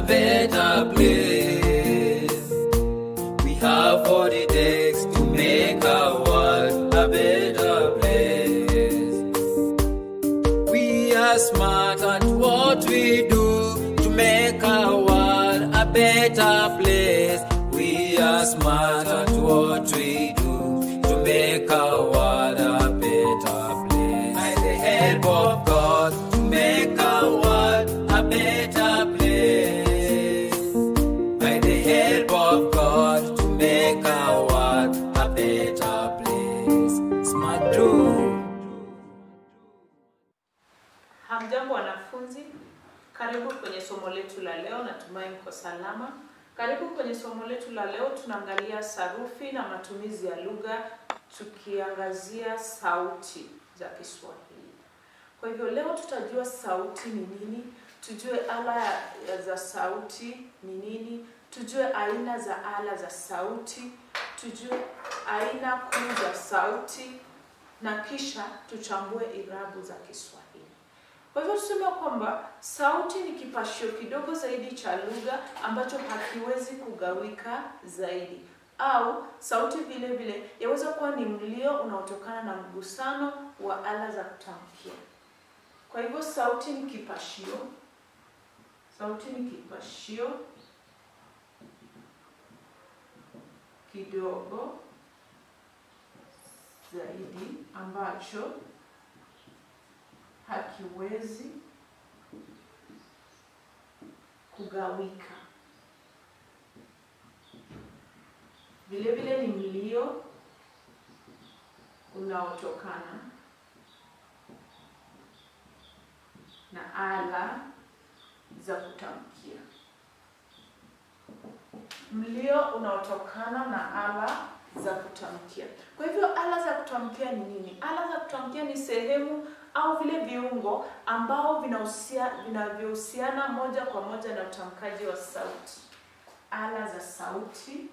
better place. We have what it takes to make our world a better place. We are smart at what we do to make our world a better place. We are smart at what we do to make our world a better place. By the help of God, to make our world a better place. By the help of God, to make our world a better place. Smart do. Hamjambo wanafunzi, karibu kwenye somo letu la leo. Natumai mko salama. Karibu kwenye somo letu la leo, tunaangalia sarufi na matumizi ya lugha, tukiangazia sauti za Kiswahili. Kwa hivyo leo tutajua sauti ni nini, tujue ala ya- za sauti ni nini, tujue aina za ala za sauti, tujue aina kuu za sauti na kisha tuchambue irabu za Kiswahili. Kwa hivyo tuseme kwamba sauti ni kipashio kidogo zaidi cha lugha ambacho hakiwezi kugawika zaidi, au sauti vile vile yaweza kuwa ni mlio unaotokana na mgusano wa ala za kutamkia. Kwa hivyo sauti ni kipashio, sauti ni kipashio kidogo zaidi ambacho hakiwezi kugawika. Vile vile ni mlio unaotokana na ala za kutamkia. Mlio unaotokana na ala za kutamkia. Kwa hivyo ala za kutamkia ni nini? Ala za kutamkia ni sehemu au vile viungo ambao vinahusia vinavyohusiana moja kwa moja na utamkaji wa sauti. Ala za sauti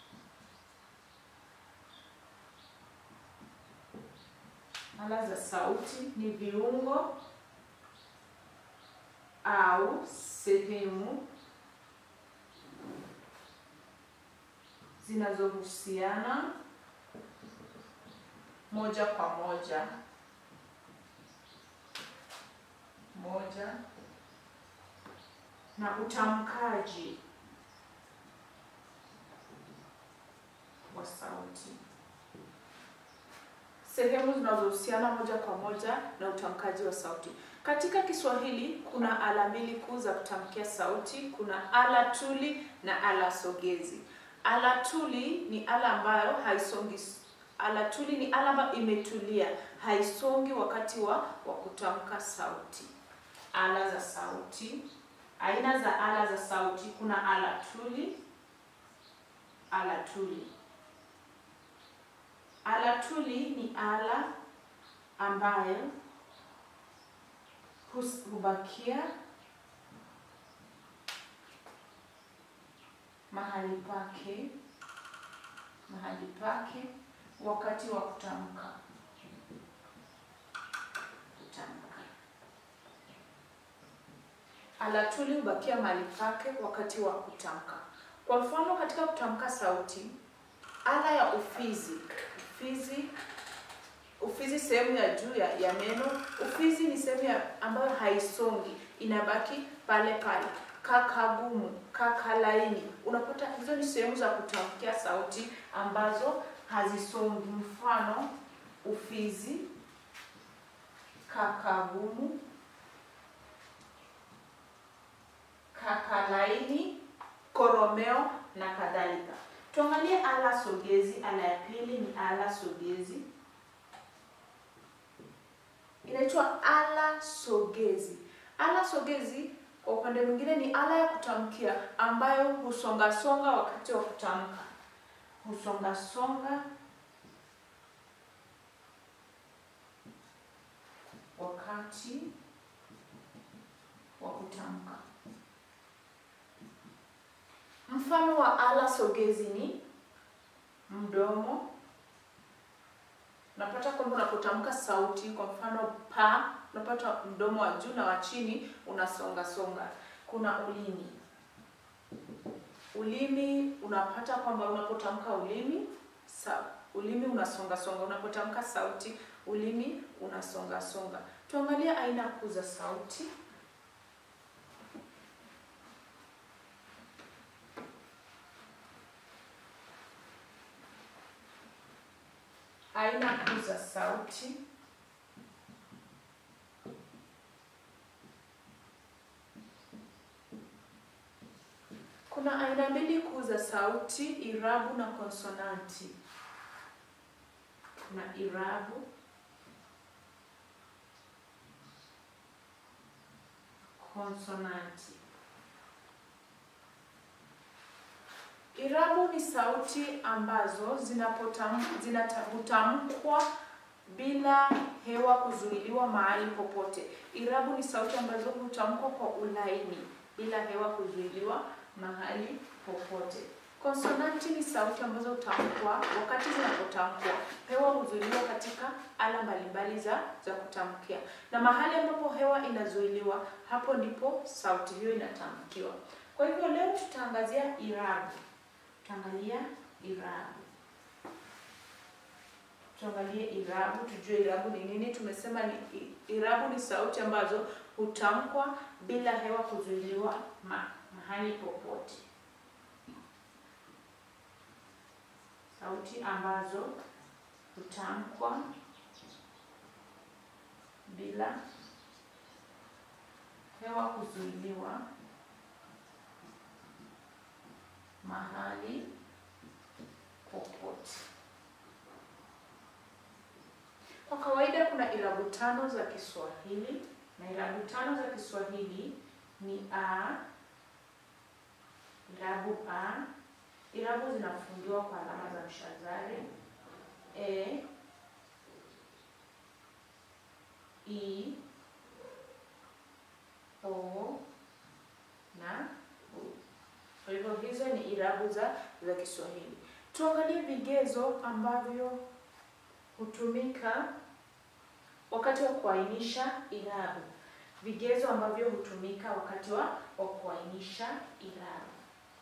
ala za sauti ni viungo au sehemu zinazohusiana moja kwa moja moja na utamkaji wa sauti. Sehemu zinazohusiana moja kwa moja na utamkaji wa sauti. Katika Kiswahili kuna ala mbili kuu za kutamkia sauti. Kuna ala tuli na ala sogezi. Ala tuli ni ala ambayo haisongi. Ala tuli ni ala ambayo imetulia, haisongi wakati wa, wa kutamka sauti. Ala za sauti, aina za ala za sauti, kuna ala tuli, ala tuli. Ala tuli ni ala ambayo hus- hubakia mahali pake mahali pake wakati wa kutamka kutamka. Ala tuli hubakia mahali pake wakati wa kutamka. Kwa mfano, katika kutamka sauti, ala ya ufizi ufizi ufizi sehemu ya juu ya, ya meno. Ufizi ni sehemu ya ambayo haisongi, inabaki pale pale. Kakagumu, kakalaini, unapata hizo ni sehemu za kutamkia sauti ambazo hazisongi. Mfano, ufizi, kakagumu, kakalaini, koromeo na kadhalika. Tuangalie ala sogezi. Ala ya pili ni ala sogezi, inaitwa ala sogezi. Ala sogezi kwa upande mwingine ni ala ya kutamkia ambayo husongasonga wakati wa kutamka, husongasonga wakati wa kutamka. Mfano wa ala sogezi ni mdomo. Unapata kwamba unapotamka sauti, kwa mfano pa, unapata mdomo wa juu na wa chini unasonga songa. Kuna ulimi, ulimi unapata kwamba unapotamka ulimi sa, ulimi unasonga songa. Unapotamka sauti ulimi unasonga songa. Tuangalie aina kuu za sauti. Aina kuu za sauti. Kuna aina mbili kuu za sauti, irabu na konsonanti. Kuna irabu, konsonanti. Irabu ni sauti ambazo zinapotam, zinatamkwa bila hewa kuzuiliwa mahali popote. Irabu ni sauti ambazo hutamkwa kwa ulaini bila hewa kuzuiliwa mahali popote. Konsonanti ni sauti ambazo hutamkwa wakati zinapotamkwa, hewa huzuiliwa katika ala mbalimbali za za kutamkia, na mahali ambapo hewa inazuiliwa, hapo ndipo sauti hiyo inatamkiwa. Kwa hivyo leo tutaangazia irabu. Tutaangalia irabu, tuangalie irabu, tujue irabu ni nini. Tumesema ni irabu ni sauti ambazo hutamkwa bila hewa kuzuiliwa ma, mahali popote. Sauti ambazo hutamkwa bila hewa kuzuiliwa mahali popote. Kwa kawaida kuna irabu tano za Kiswahili na irabu tano za Kiswahili ni a, irabu a. Irabu zinafungiwa kwa alama za mshazari e, i, o na u. Kwa hivyo hizo ni irabu za za Kiswahili. Tuangalie vigezo ambavyo hutumika wakati wa kuainisha irabu. Vigezo ambavyo hutumika wakati wa wa kuainisha irabu.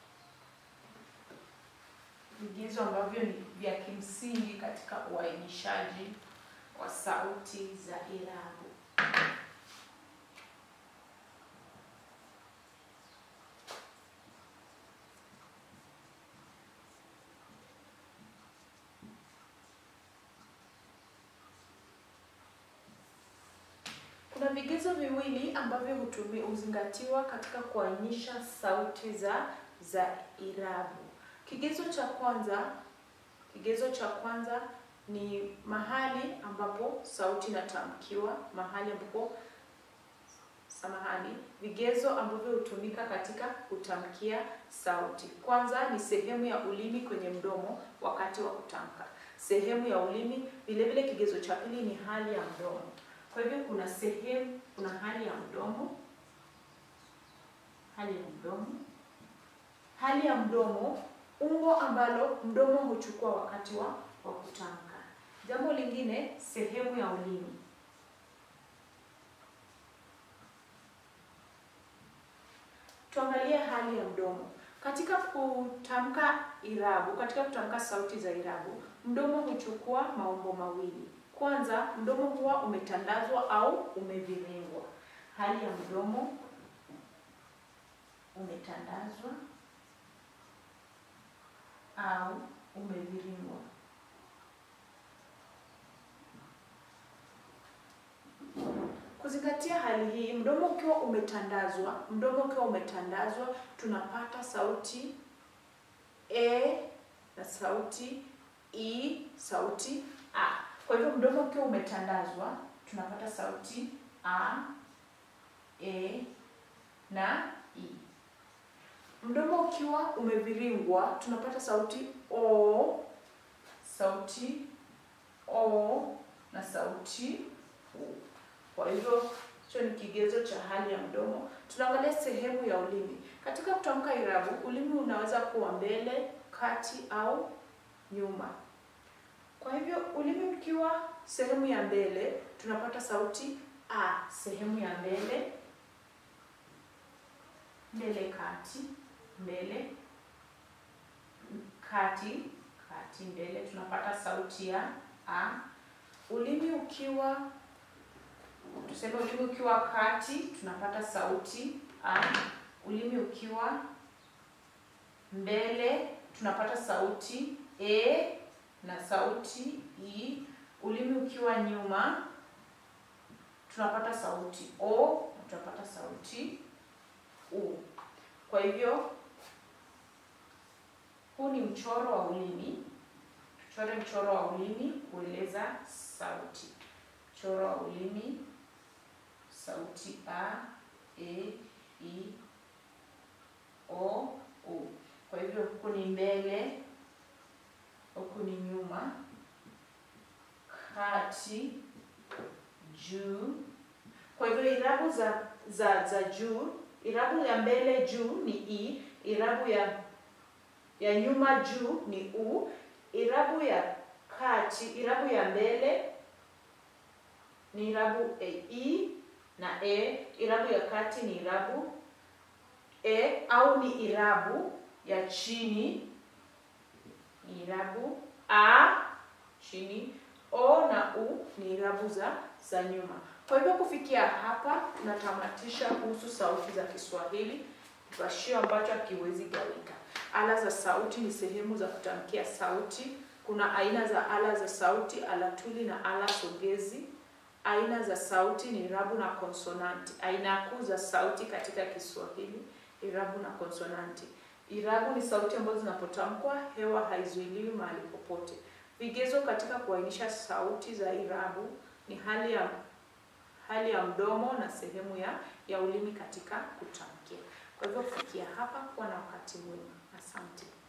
Vigezo ambavyo ni vya kimsingi katika uainishaji wa sauti za irabu. Kuna vigezo viwili ambavyo hutumi huzingatiwa katika kuainisha sauti za za irabu. Kigezo cha kwanza, kigezo cha kwanza ni mahali ambapo sauti inatamkiwa, mahali ambapo samahani, vigezo ambavyo hutumika katika kutamkia sauti. Kwanza ni sehemu ya ulimi kwenye mdomo wakati wa kutamka. Sehemu ya ulimi, vile vile kigezo cha pili ni hali ya mdomo. Kwa hivyo kuna sehemu, kuna hali ya mdomo, hali ya mdomo, hali ya mdomo, umbo ambalo mdomo huchukua wakati wa wa kutamka. Jambo lingine, sehemu ya ulimi. Tuangalie hali ya mdomo. Katika kutamka irabu, katika kutamka sauti za irabu, mdomo huchukua maumbo mawili. Kwanza, mdomo huwa umetandazwa au umeviringwa. Hali ya mdomo umetandazwa au umeviringwa. Kuzingatia hali hii, mdomo ukiwa umetandazwa, mdomo ukiwa umetandazwa, tunapata sauti e na sauti i, sauti a. Kwa hivyo mdomo ukiwa umetandazwa, tunapata sauti a, e na i. Mdomo ukiwa umeviringwa, tunapata sauti o, sauti o na sauti u. Kwa hivyo hicho ni kigezo cha hali ya mdomo. Tunaangalia sehemu ya ulimi. Katika kutamka irabu, ulimi unaweza kuwa mbele, kati au nyuma. Kwa hivyo ulimi ukiwa sehemu ya mbele, tunapata sauti a, sehemu ya mbele, mbele kati, mbele kati, kati mbele tunapata sauti ya a. Ulimi ukiwa tuseme ulimi ukiwa kati tunapata sauti a. Ulimi ukiwa mbele tunapata sauti e na sauti i. Ulimi ukiwa nyuma tunapata sauti o na tunapata sauti u. Kwa hivyo huu ni mchoro wa ulimi. Tuchore mchoro wa ulimi kueleza sauti. Mchoro wa ulimi, sauti a, e, i, o, u. Kwa hivyo huku ni mbele, huku ni nyuma, kati, juu. Kwa hivyo irabu za za za juu, irabu ya mbele juu ni i, irabu ya ya nyuma juu ni u, irabu ya kati, irabu ya mbele ni irabu e, i na e, irabu ya kati ni irabu e au ni irabu ya chini ni irabu a chini, o na u ni irabu za za nyuma. Kwa hivyo kufikia hapa tunatamatisha kuhusu sauti za Kiswahili, kipashio ambacho hakiwezi gawika. Ala za sauti ni sehemu za kutamkia sauti. Kuna aina za ala za sauti, ala tuli na ala sogezi. Aina za sauti ni irabu na konsonanti. Aina kuu za sauti katika Kiswahili, irabu na konsonanti. Irabu ni sauti ambazo zinapotamkwa hewa haizuiliwi mahali popote. Vigezo katika kuainisha sauti za irabu ni hali ya hali ya mdomo na sehemu ya ya ulimi katika kutamkia. Kwa hivyo kufikia hapa, kuwa na wakati mwema. Asante.